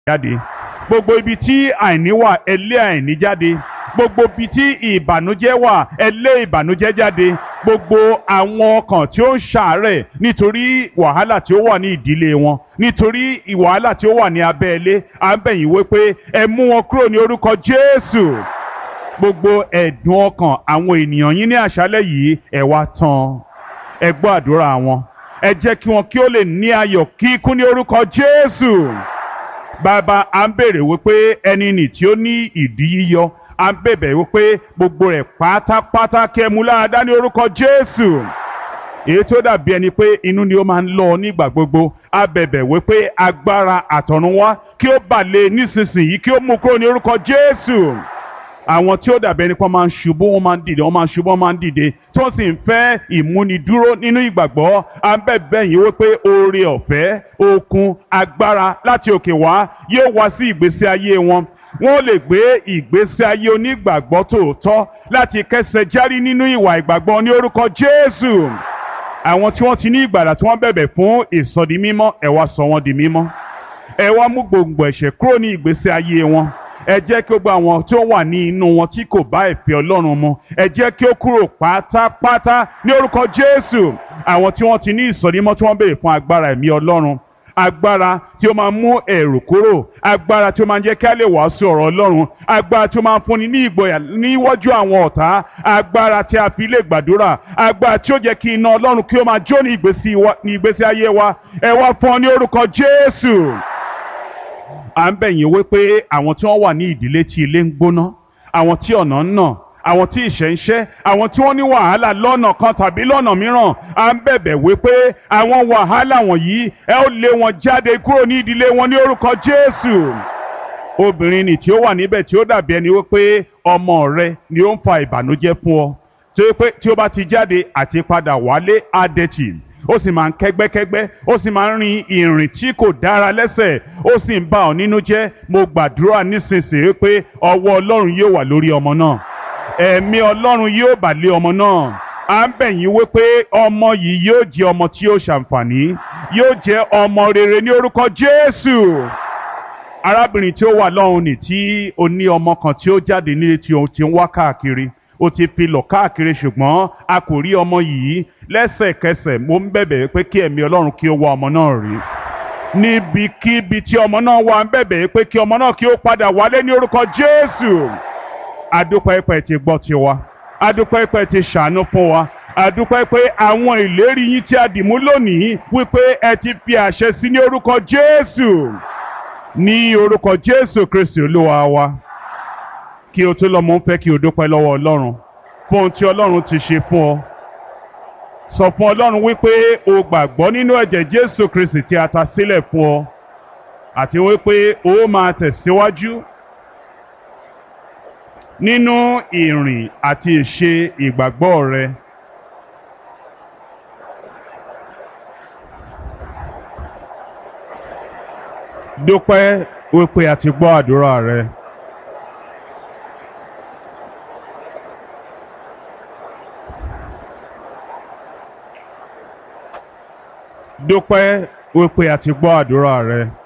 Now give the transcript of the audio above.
jáde gbogbo ibi tí àìní wà ẹ lé àìní jáde gbogbo ibi tí ìbànújẹ́ wà ẹ lé ìbànújẹ́ jáde gbogbo àwọn ọkàn tí ó ń ṣàárẹ̀ nítorí wàhálà tí ó wà ní ìdílé wọn nítorí wàhálà tí ó wà ní abẹ́ ilé à ń bẹ̀ yín wí pé ẹ mú wọn kúrò ní orúkọ Jésù gbogbo ẹ̀dùn ọkàn àwọn ènìyàn yín ní àṣálẹ́ yìí ẹ wá tán ẹ gbọ́ àdúrà wọn ẹ jẹ́ kí wọn kí ó lè ní ayọ̀ kíkún ní orúkọ Jésù bàbá à ń bèrè wípé ẹni nì tí ó ní ìdí yíyọ à ń bẹ̀bẹ̀ wípé gbogbo rẹ̀ pátápátá kí ẹ mú láradá ní orúkọ Jésù èyí tó dàbí ẹni pé inú ni ó máa ń lọ nígbà gbogbo a bẹ̀bẹ̀ wípé agbára àtọ̀run wá kí ó bà lé nísinsìnyí kí ó mú kúrò ní orúkọ Jésù àwọn tí ó dàbí ẹni pé wọ́n máa ń ṣubú wọ́n máa ń dìde wọ́n máa ń ṣubú wọ́n máa ń dìde tó sì ń fẹ́ ìmúnidúró nínú ìgbàgbọ́ à ń bẹ̀bẹ̀ yín wípé oore ọ̀fẹ́ okun agbára láti òkè wá yóò wá sí ìgbésí ayé wọn wọ́n lè gbé ìgbésí ayé onígbàgbọ́ tòótọ́ láti kẹsẹ̀ járí nínú ìwà ìgbàgbọ́ ní orúkọ Jésù àwọn tí wọ́n ti ní ìgbàlà tí wọ́n bẹ̀bẹ̀ fún ìsọdi mímọ́ ẹ wá sọ wọ́n di mímọ́ ẹ wá mú gbòǹgbò ẹ̀ṣẹ̀ kúrò ní ìgbésí ayé wọn ẹ jẹ́ kí ó gba àwọn tí ó wà ní inú wọn tí kò bá ìfẹ́ Ọlọ́run mu ẹ jẹ́ kí ó kúrò pátápátá ní orúkọ Jésù àwọn tí wọ́n ti ní ìsọdímọ́ tí wọ́n béèrè fún agbára ẹ̀mí Ọlọ́run agbára tí ó máa mú ẹ̀rù kúrò agbára tí ó máa jẹ́ kí a lè wàásù ọ̀rọ̀ Ọlọ́run agbára tí ó máa fúnni ní ìgboyà níwájú àwọn ọ̀tá agbára tí a fi lè gbàdúrà agbára tí ó jẹ́ kí iná Ọlọ́run kí ó máa jó ní ìgbésí ayé wa ẹ wá fún ọ ní orúkọ Jésù à ń bẹ̀ yín wípé àwọn tí wọ́n wà ní ìdílé tí ilé ń gbóná àwọn tí ọ̀nà ń nà àwọn tí ìṣẹ́ ń ṣẹ́ àwọn tí wọ́n ní wàhálà lọ́nà kan tàbí lọ́nà mìíràn à ń bẹ̀bẹ̀ wípé àwọn wàhálà wọ̀nyí ẹ ó lé wọn jáde kúrò ní ìdílé wọn ní orúkọ Jésù obìnrin nì tí ó wà níbẹ̀ tí ó dàbí ẹni wípé ọmọ rẹ ni ó ń fa ìbànújẹ́ fún ọ tí ó bá ti jáde àti padà wálé adẹ́tì ó sì máa ń kẹ́gbẹ́kẹ́gbẹ́ ó sì máa ń rin ìrìn tí kò dára lẹ́sẹ̀ ó sì ń bà ọ́ nínú jẹ́ mo gbàdúrà nísinsìnyí pé ọwọ́ Ọlọ́run yóò wà lórí ọmọ náà ẹ̀mí Ọlọ́run yóò bà lé ọmọ náà à ń bẹ̀ yín wípé ọmọ yìí yóò jẹ́ ọmọ tí yóò ṣàǹfààní yóò jẹ́ ọmọ rere ní orúkọ Jésù arábìnrin tí ó wà lọ́hùn ní tí ó ní ọmọ kan tí ó jáde nílé tí ó ti ń wá káàkiri ó ti fi lọ káàkiri ṣùgbọ́n a kò rí ọmọ yìí lẹ́sẹ̀kẹsẹ̀ mo ń bẹ̀bẹ̀ pé kí ẹ̀mí Ọlọ́run kí ó wá ọmọ náà rí níbikíbi tí ọmọ náà wà ń bẹ̀bẹ̀ pé kí ọmọ náà kí ó padà wálé ní orúkọ Jésù adúpẹ́ pẹ́ ti gbọ́ tiwa adúpẹ́ pẹ́ ti ṣàánú fún wa adúpẹ́ pé àwọn ìlérí yín tí a dìmú lónìí wípé ẹ ti fi àṣẹ sí ní orúkọ Jésù ní orúkọ Jésù Kristi Olúwa wa kí o tó lọ mo ń fẹ́ kí o dúpẹ́ lọ́wọ́ Ọlọ́run fún ohun tí Ọlọ́run ti ṣe fún ọ sọ fún Ọlọ́run wípé o gbàgbọ́ nínú ẹ̀jẹ̀ Jésù Kristi tí a ta sílẹ̀ fún ọ àti wípé o máa tẹ̀síwájú nínú ìrìn àti ìṣe ìgbàgbọ́ rẹ. dúpẹ́ wípé a ti gbọ́ àdúrà rẹ. dúpẹ́ wípé a ti gbọ́ àdúrà rẹ.